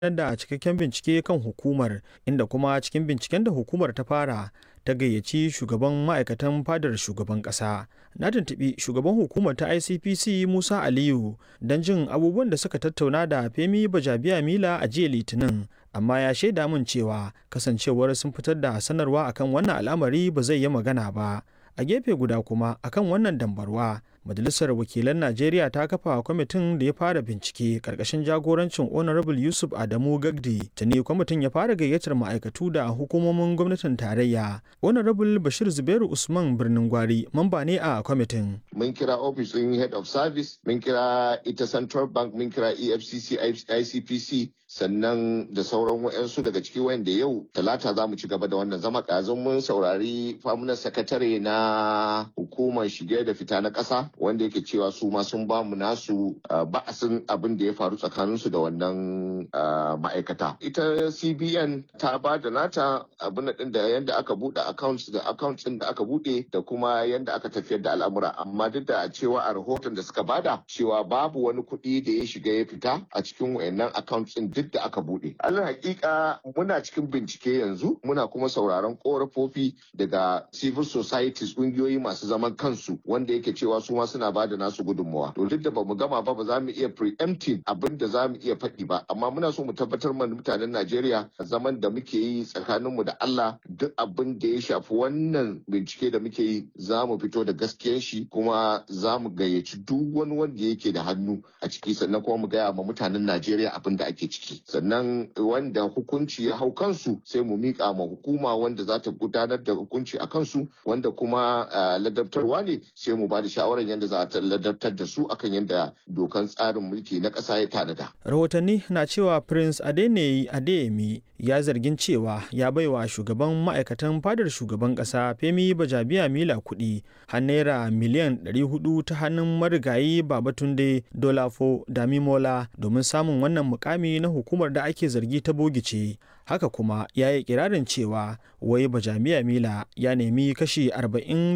da cikakken bincike kan hukumar inda kuma cikin binciken da hukumar ta fara ta gayyaci shugaban ma'aikatan fadar shugaban ƙasa na tuntuɓi shugaban hukumar ta icpc musa aliyu don jin abubuwan da suka tattauna da femi bajabiya mila a jiya litinin amma ya shaida min cewa kasancewar sun fitar da sanarwa akan wannan al'amari ba zai yi magana ba a gefe guda kuma akan wannan dambarwa majalisar wakilan najeriya ta kafa kwamitin da ya fara bincike karkashin jagorancin honorable yusuf adamu gagdi tuni kwamitin ya fara gayyatar ma'aikatu da hukumomin gwamnatin tarayya honorable bashir zubairu usman birnin gwari mamba ne a kwamitin mun kira ofishin head of service mun kira ita central bank mun kira efcc icpc sannan da sauran wa'yansu daga ciki wanda yau talata za mu ci gaba da wannan zama ƙazin mun saurari famunan sakatare na hukumar shige da fita na ƙasa wanda yake cewa su ma sun ba mu nasu ba'asin abin da ya faru tsakaninsu da wannan ma'aikata ita cbn ta ba da nata abin din da yadda aka buɗe accounts da accounts din da aka buɗe da kuma yadda aka tafiyar da al'amura amma duk da cewa a rahoton da suka bada cewa babu wani kuɗi da ya shiga ya fita a cikin wayannan accounts din duk da aka buɗe alal hakika muna cikin bincike yanzu muna kuma sauraron korafofi daga civil societies ƙungiyoyi masu zaman kansu wanda yake cewa su ma suna bada nasu gudunmawa to duk da bamu gama ba ba za mu iya preempting abin da za mu iya faɗi ba amma muna so mu tabbatar mana mutanen Najeriya zaman da muke yi tsakaninmu da Allah duk abin da ya shafi wannan bincike da muke yi za mu fito da gaskiyar shi kuma za mu gayyaci duk wani wanda yake da hannu a ciki sannan kuma mu gaya ma mutanen Najeriya abin da ake ciki sannan wanda hukunci ya hau kansu sai mu miƙa ma hukuma wanda za ta gudanar da hukunci a kansu wanda kuma ladabtarwa ne sai mu ba da shawarar yadda za ta ladabtar da su akan yadda dokan tsarin mulki na ƙasa ya tanada. rahotanni na cewa prince adeneyi adeyemi ya zargin cewa ya baiwa shugaban ma'aikatan fadar shugaban ƙasa femi bajabiya mila kuɗi har naira miliyan 400 ta hannun marigayi babatunde dolafo damimola domin samun wannan mukami na hukumar da ake zargi ta bogice haka kuma ya yi kirarin cewa wai bajamiya mila ya nemi kashi 40